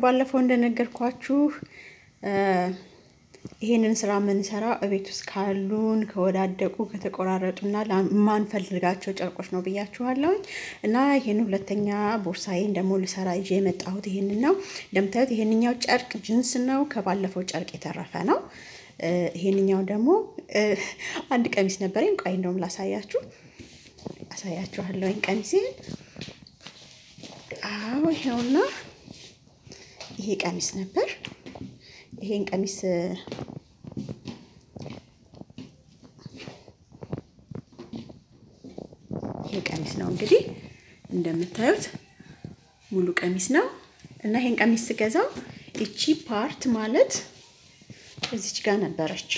ባለፈው እንደነገርኳችሁ ይሄንን ስራ የምንሰራው እቤት ውስጥ ካሉን ከወዳደቁ ከተቆራረጡና ማንፈልጋቸው ጨርቆች ነው ብያችኋለሁኝ። እና ይሄን ሁለተኛ ቦርሳዬን ደግሞ ልሰራ ይዤ የመጣሁት ይሄንን ነው። እንደምታዩት ይሄንኛው ጨርቅ ጅንስ ነው፣ ከባለፈው ጨርቅ የተረፈ ነው። ይሄንኛው ደግሞ አንድ ቀሚስ ነበረኝ። ቆይ እንደውም ላሳያችሁ አሳያችኋለሁኝ ቀሚሴን። አዎ ይኸውና ይሄ ቀሚስ ነበር። ይሄን ቀሚስ ይሄ ቀሚስ ነው እንግዲህ እንደምታዩት ሙሉ ቀሚስ ነው እና ይሄን ቀሚስ ስገዛው እቺ ፓርት ማለት እዚች ጋር ነበረች።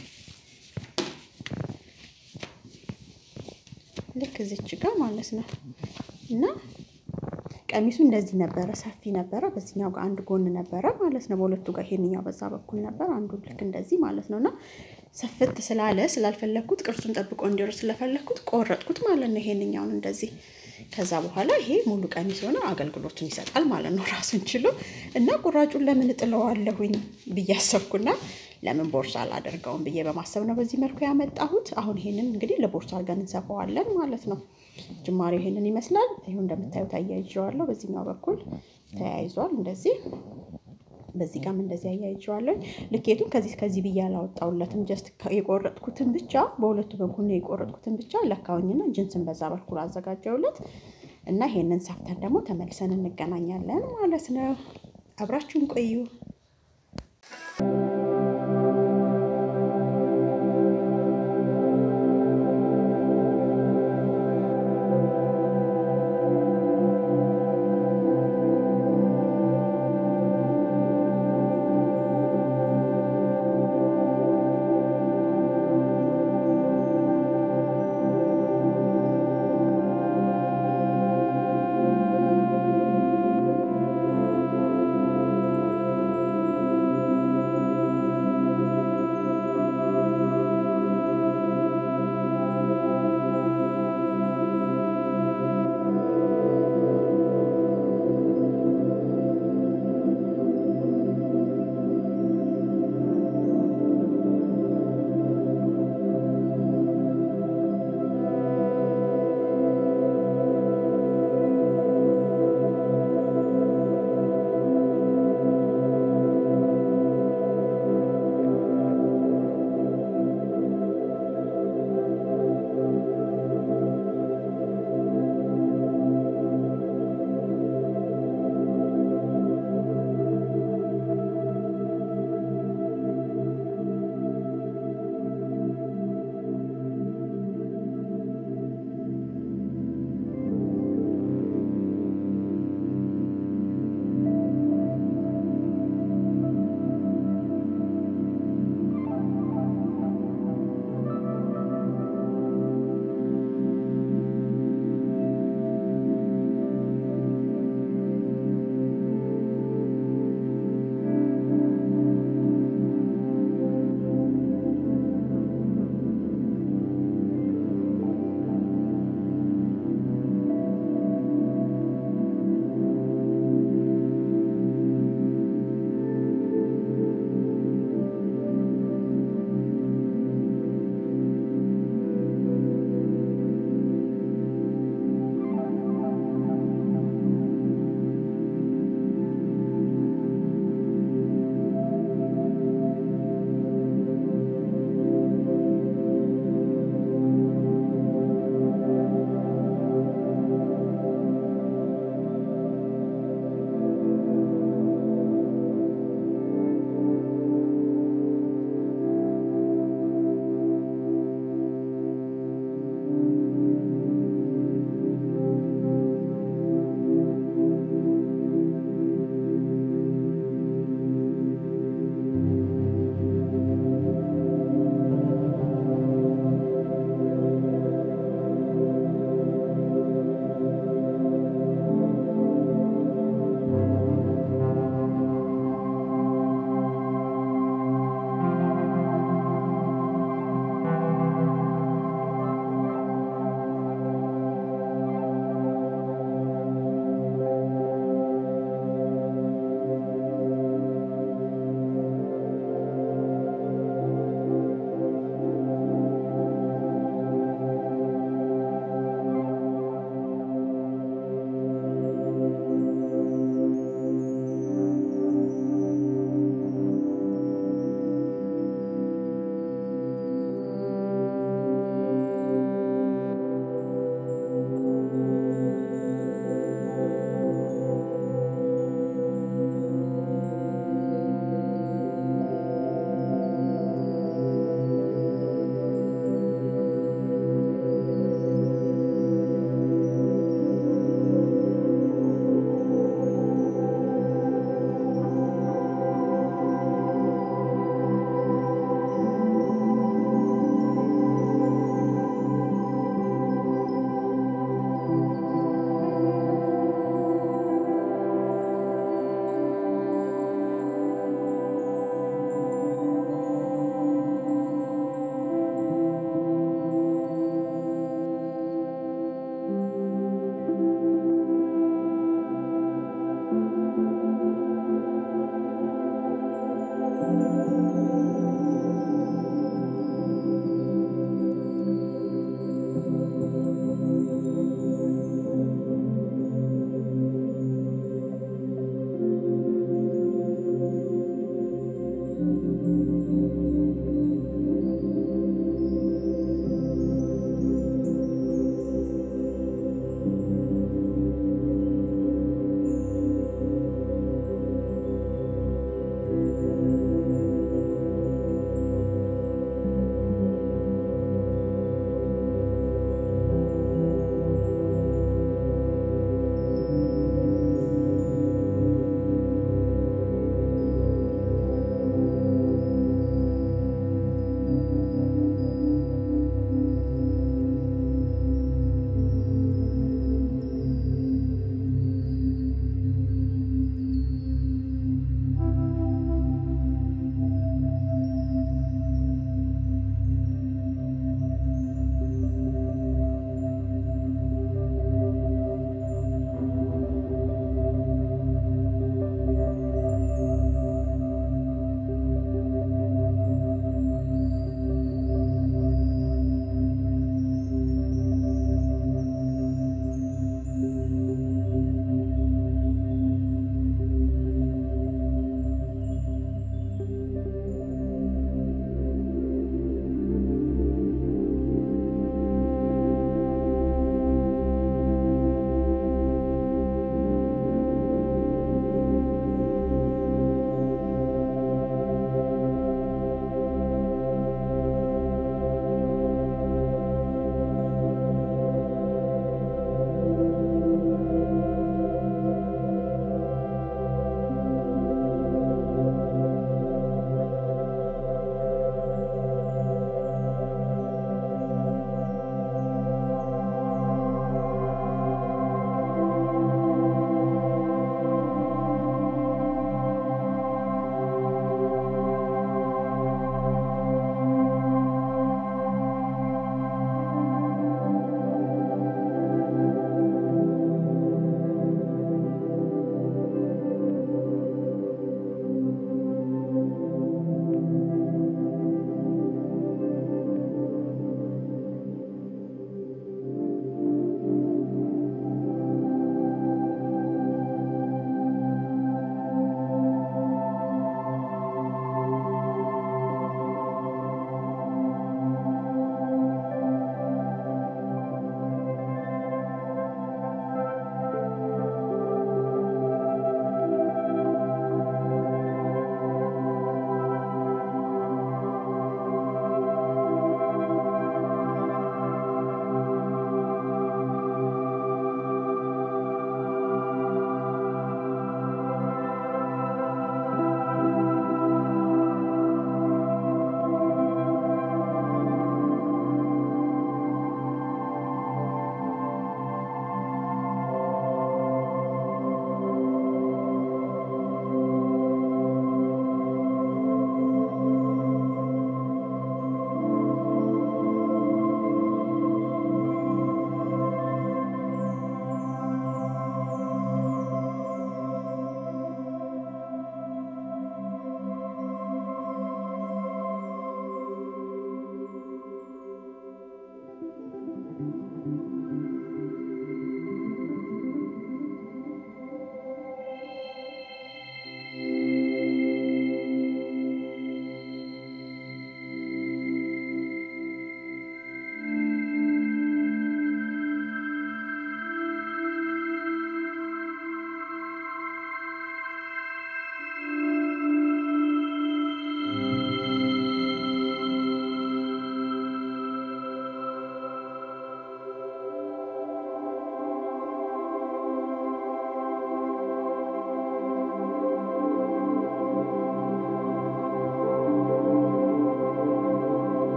ልክ እዚች ጋር ማለት ነው እና ቀሚሱ እንደዚህ ነበረ፣ ሰፊ ነበረ። በዚህኛው ጋር አንድ ጎን ነበረ ማለት ነው፣ በሁለቱ ጋር ይሄንኛው በዛ በኩል ነበር፣ አንዱ ልክ እንደዚህ ማለት ነው። እና ሰፍት ስላለ ስላልፈለግኩት ቅርጹን ጠብቆ እንዲወር ስለፈለግኩት ቆረጥኩት ማለት ነው፣ ይሄንኛውን እንደዚህ። ከዛ በኋላ ይሄ ሙሉ ቀሚስ ሆነ አገልግሎቱን ይሰጣል ማለት ነው ራሱን ችሎ። እና ቁራጩን ለምን እጥለዋለሁኝ ብዬ አሰብኩና ለምን ቦርሳ አላደርገውም ብዬ በማሰብ ነው በዚህ መልኩ ያመጣሁት። አሁን ይሄንን እንግዲህ ለቦርሳ አድርገን እንሰፋዋለን ማለት ነው። ጅማሬው ይሄንን ይመስላል። ይሁን እንደምታዩት አያይዤዋለሁ። በዚህኛው በኩል ተያይዟል እንደዚህ፣ በዚህ ጋርም እንደዚህ አያይዤዋለሁ። ልኬቱን ከዚህ ከዚህ ብዬ አላወጣሁለትም። ጀስት የቆረጥኩትን ብቻ በሁለቱ በኩል ነው የቆረጥኩትን ብቻ ለካውኝና ጅንስን በዛ በኩል አዘጋጀውለት እና ይሄንን ሰፍተን ደግሞ ተመልሰን እንገናኛለን ማለት ነው። አብራችሁን ቆዩ።